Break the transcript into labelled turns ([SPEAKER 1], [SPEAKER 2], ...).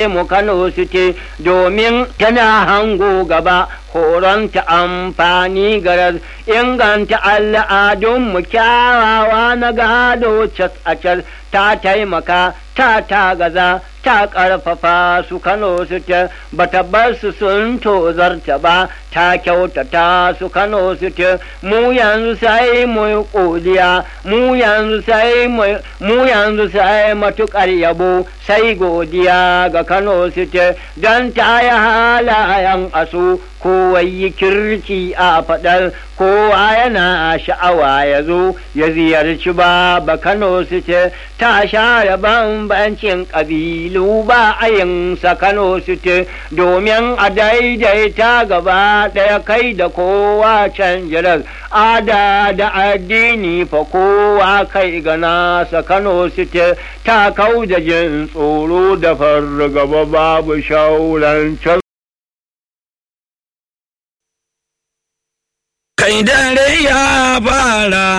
[SPEAKER 1] mu Kano City domin tana hango gaba horonta amfani garar inganta al'adunmu kyawawa na gado cas a cas ta taimaka ta tagaza ta ƙarfafa su Kano City bata bar su sun tozarta ba ta kyautata su Kano City mu yanzu sai mu godiya mu yanzu sai mu yanzu sai matukar yabo sai godiya ga Kano City don ta yi halayen asu kowa yi kirki a faɗar kowa yana sha'awa ya zo ya ziyarci ba Kano City ta share bambancin ƙabilu ba a yinsa Kano City domin a daidaita gaba ɗaya kai da kowa can jirar ada da addini fa kowa kai ga nasa Kano City ta kau da jin tsoro da fargaba babu shauran can
[SPEAKER 2] kai dare ya fara